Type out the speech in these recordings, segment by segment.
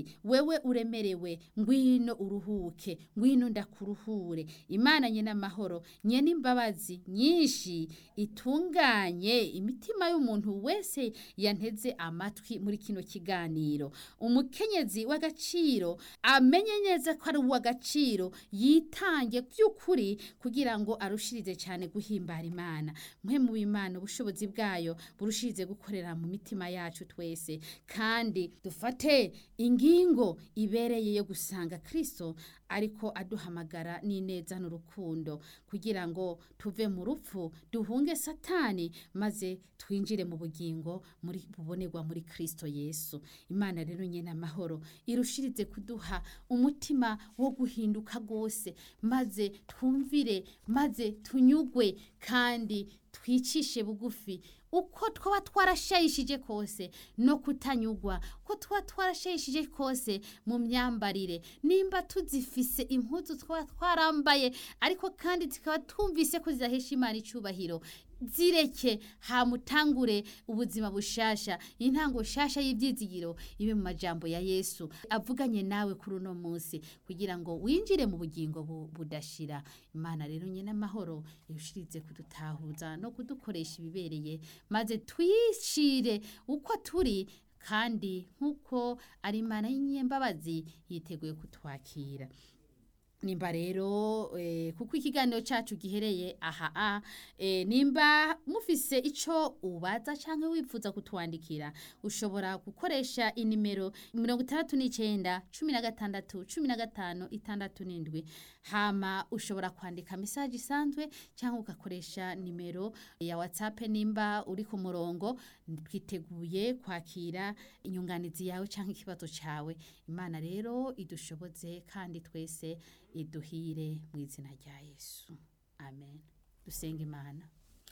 wewe uremerewe ngwino uruhuke ngwino ndakuruhure imana nyene amahoro nyene imbabazi nyinshi itunganye imitima y'umuntu wese yanteze amatwi muri kino kiganiro umukenyezi w'agaciro amenye neza ko ari uw'agaciro yitange by'ukuri kugira ngo arushirize cyane guhimbara imana mwe mu bimana ubushobozi bwayo burushirize gukorera mu mitima yacu twese kandi dufate ingingo ibereye yo gusanga kristo ariko aduhamagara n'ineza n'urukundo kugira ngo tuve mu rupfu duhunge satani maze twinjire mu bugingo muri bubonerwa muri kristo yesu imana rero nyene amahoro irushirize kuduha umutima wo guhinduka rwose maze twumvire maze tunyugwe kandi twicishe bugufi uko twaba twarashayishije kose no kutanyugwa uko twaba twarashayishije kose mu myambarire nimba tuzifise impuzu twaba twarambaye ariko kandi tukaba twumvise ko zidahesha imana icubahiro zireke hamutangure ubuzima bushasha intango shasha y'ibyizigiro ibe mu majambo ya Yesu avuganye nawe kuri uno munsi kugira ngo winjire mu bugingo bu- budashira imana rero nyene amahoro irushirize kudutahuza no kudukoresha ibibereye maze twishire uko turi kandi nk'uko ari imana y'inyembabazi yiteguye kutwakira nimba rero eh, kuko ikiganiro cacu gihereye aha a eh, nimba mufise ico ubaza canke wifuza kutwandikira ushobora gukoresha inimero mirongo itandatu n'icenda cumi na gatandatu cumi na gatanu itandatu n'indwi hama ushobora kwandika mesaje isanzwe cyangwa ugakoresha nimero ya whatsapp nimba uri ku murongo twiteguye kwakira inyunganizi yawe cyangwa ikibazo cawe imana rero idushoboze kandi twese iduhire mu izina rya yesu amen dusenga imana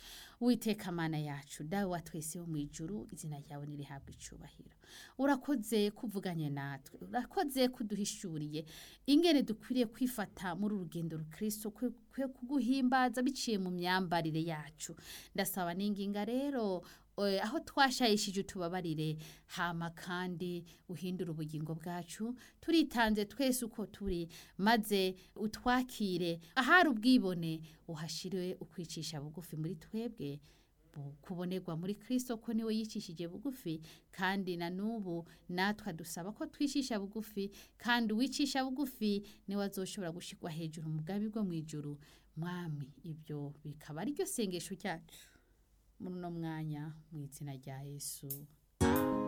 witeka mana yacu dawe wa twese wo mu ijuru izina ryawe nirihabwa icubahiro urakoze kuvuganye natwe urakoze kuduhishuriye ingene dukwiriye kwifata muri urugendo rukristo kwe kwe kuguhimbaza biciye mu myambarire yacu ndasaba n'inginga rero eh, aho twashayishije utubabarire hama kandi uhindura ubugingo bwacu turitanze twese uko turi maze utwakire ahari ubwibone uhashire ukwicisha bugufi muri twebwe bu- kubonerwa muri kristo ko niwe yicishije bugufi kandi na n'ubu natwe dusaba ko twicisha bugufi kandi uwicisha bugufi niwe azoshobora gushirwa hejuru mu bwami bwo mu ijuru mwami ibyo bikaba ari ryo sengesho ryacu muri uno mwanya mu izina rya yesu